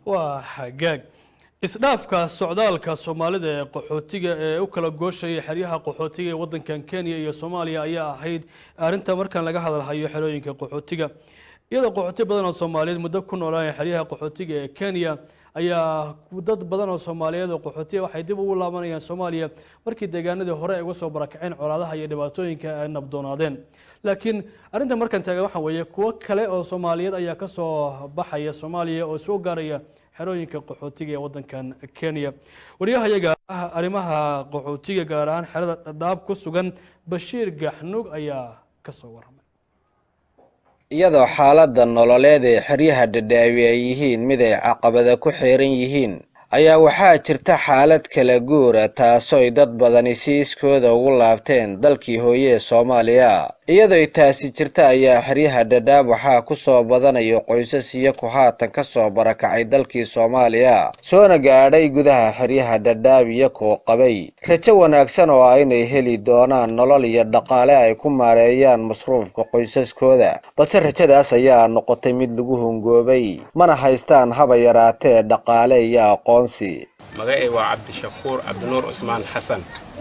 waa xagaag isdhaafka socdaalka soomaalida ee qaxootiga ee u kala gooshaya xeryaha qaxootiga ee wadankan kenya iyo soomaaliya ayaa ahayd arrinta markan laga hadalhayo xerooyinka qaxootiga iyadoo qaxooti badan oo soomaaliyeed muddo ku noolaaya xeryaha qaxootiga ee kenya ayaa dad badan oo soomaaliyeed oo qaxootiya waxay dib ugu laabanayaan soomaaliya markii deegaanadii hore ay uga soo barakaceen colaadaha iyo dhibaatooyinka ay nabdoonaadeen laakiin arrinta markan taagan waxaa weeye kuwo kale oo soomaaliyeed ayaa ka soo baxaya soomaaliya oo soo gaaraya xerooyinka qaxootiga ee wadankan kenya waryahayaga ah arrimaha qaxootiga gaar ahaan xerada dhadhaab ku sugan bashiir gaxnug ayaa ka soo waramay iyadoo xaaladda nololeed ee xeryaha dhadhaawi ay yihiin mid ay caqabada ku xeeran yihiin ayaa waxaa jirta xaalad kala guura taasooy dad badani si iskooda ugu laabteen dalkii hooye ee soomaaliya iyadooy taasi jirta ayaa xeryaha dhadhaab waxaa ku soo badanayo qoysas iyaku haatan ka soo barakacay dalkii soomaaliya soona gaadhay gudaha xeryaha dhadhaab iyakoo qabay rajo wanaagsan oo ah inay heli doonaan nolol iyo dhaqaale ay ku maareeyaan masruufka qoysaskooda balse rajadaas ayaa noqotay mid lagu hungoobay mana haystaan haba yaraatee dhaqaale iyo aqoonsi magacay waa cabdishakuur cabdinuur cusmaan xasan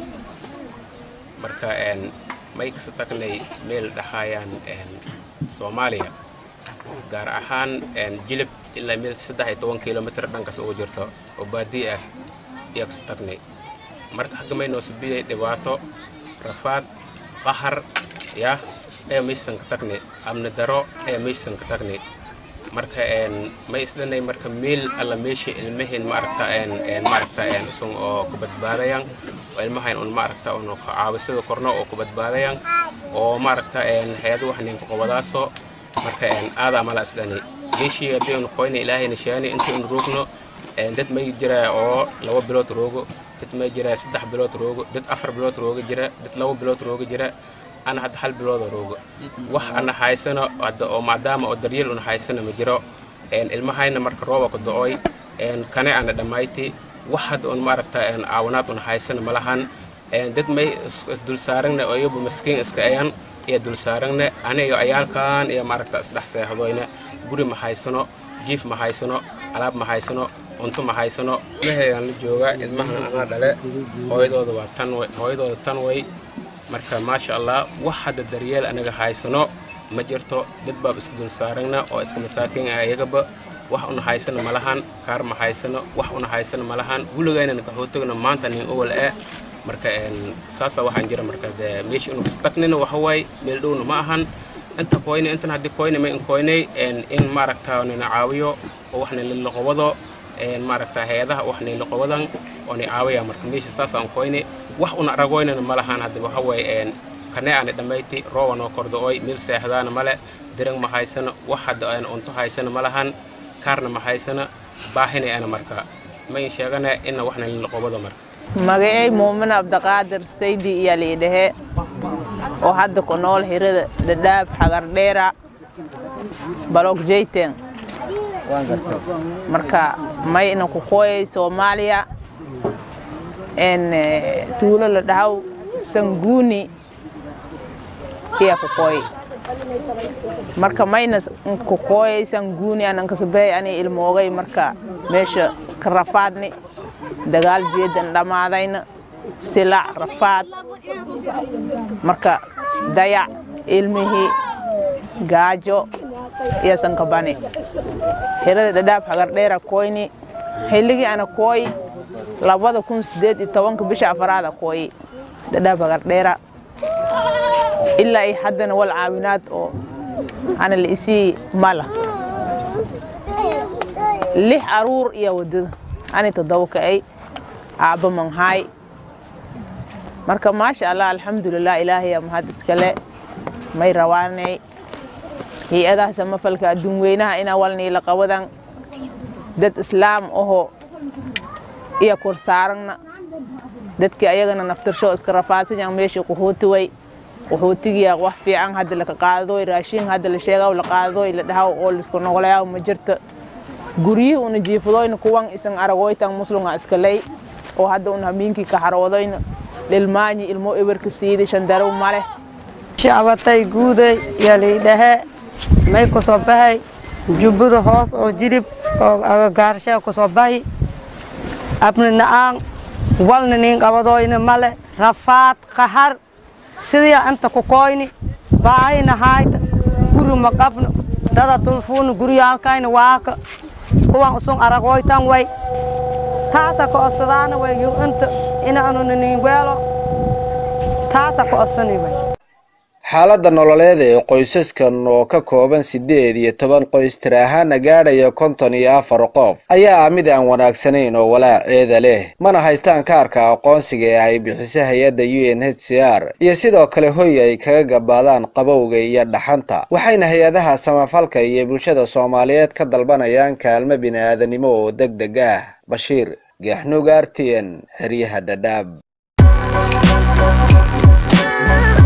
marka may kasa tagnay meel dhahaayaan soomaaliya gaar ahaan jilib ilaa meel saddex iyo toban kilomitr dhankaas ugu jirto oo baadii ah ayaa kasa tagnay marka xagga may noo subiyay dhibaato rafaad qahar yah ayaa maysan ka tagnay amni daro ayaa maysan ka tagnay marka may isdhanay marka meel alla meesha ilmahin maaragta maaragta sun oo ku badbaadayaan oo ilmahayn un maaragta un caawisada korno oo ku badbaadayaan oo maaragta hay-ado wax ninka qobadaaso marka aadaa mala isdhani geeshii haddii un qoyna ilaahayna sheani inta un roogno dad may jira oo laba bilood roogo dad may jira saddex bilood roogo dad afar bilood rooga jira dad laba bilood rooga jira ana hadda hal bilooda roogo wax ana haysano hadda oo maadaama oo daryeel una haysano ma jiro ilmahayna marka rooba ku do-oy kane ana dhammayti wax hadda un maaragta caawinaad una haysano malahan dad may dul saaragna oo iyabu maskiin iska ayan iyo dul saaragna aniyo ayaalkan iyo maaragta isdhex seexdoyna guri ma haysano jiif ma haysano alaab ma haysano cunto ma haysano ilmaheegaan la jooga ilmahan anaa dhale hooyadooda waa tan hooyadooda tan way marka maasha allah wax hadda daryeel anaga haysano ma jirto dad baab isku dul saaragna oo iska masaakiin ah iyagaba wax una haysano malahan kaar ma haysano wax una haysano malahan guligayna nakaxootagna maanta nin owal eh marka saasa waxaan jira marka de meesha unu kastagnina waxa waay meel dhowna ma ahan inta koyne intan haddii koyne ma in koynay in maaragta nina caawiyo oo waxna lilaqobado maaragta hay-adaha waxna laqobadan oo ni caawaya marka meesha saasaan koyne wax una aragoynana malahan hadda waxa waay kane aana dhammayti rooba noo kordo-oy meel seexdaana male dirang ma haysano wax hadda aan cunto haysana malahan kaarna ma haysana baahinay ana marka ma in sheegana ina waxna lilaqobado marka magacay muumin abdiqaadir saydi iyaa liidhahe oo hadda ku nool xirada dhadhaab xagardheera balog jeyten marka may ina ku kooyay soomaaliya en tuulo la dhahaw sanguuni iya ku kooy marka mayna ku kooyay sanguuni anan kasabey ani ilmoogay marka meesha ka rafaadni dagaal jeedan dhammaadayna silac rafaad marka dayac ilmihii gaajo iyo sankabani xirada dhadhaab xagardheera kooyni xilligii ana kooy labada kun sideed iyo tobanka bisha afaraada kooyi dhadhaab xagardheera ilaa iyo haddana wal caawinaad oo ana la isii mala lix aruur iyo wadada ani toddoba ka'ay aabba manhaay marka maasha allah alxamdulilah ilaahay mahad iskale may rawaanay hay-adaha samafalka adduun weynaha ina walniila qabadan dad islaam aho iyo korsaaragna dadkii ayagana naftirsho iska rafaadsanyan meeshii qaxooti way qaxootigiya wax fiican hadda laka qaadadoy raashin hadda la sheegaw la qaadadoy la dhahaw oo laisku noqolayaw ma jirta guryihii una jiifadoyna kuwan isan aragoytan muslunga iskaley oo hadda un hamiinkii ka haroodoyna lilmaanyi ilmo eberka siidi shandarow maleh shacbatay guuday yaa laydhahe may ku soo baxay jubbada hoos oo jilib oo agagaarshee ku soo bahi abni na'aan walna nin qabadoyna male rafaad qahar sidii anta ku koyni baahina hayta guri ma qabno dada tulfuuna guryaalkayna waaka kuwan usun aragoytan way taasa ka odsadaana way yu inta inaanuna nin weelo taasa ka odsani way xaaladda nololeed ee qoysaskan oo ka kooban siddeed iyo toban qoys tir ahaana gaadhaya konton iyo afar qof ayaa ah mid aan wanaagsanayn oo walaaceeda leh mana haystaan kaarka aqoonsiga ee ay bixiso hay-adda u n h c r iyo sidoo kale hoy ay kaga gabaadaan qabowga iyo dhaxanta waxayna hay-adaha samafalka iyo bulshada soomaaliyeed ka dalbanayaan kaalmo bini-aadanimo oo deg deg ah bashiir geexnuug r t n xeryaha dhadhaab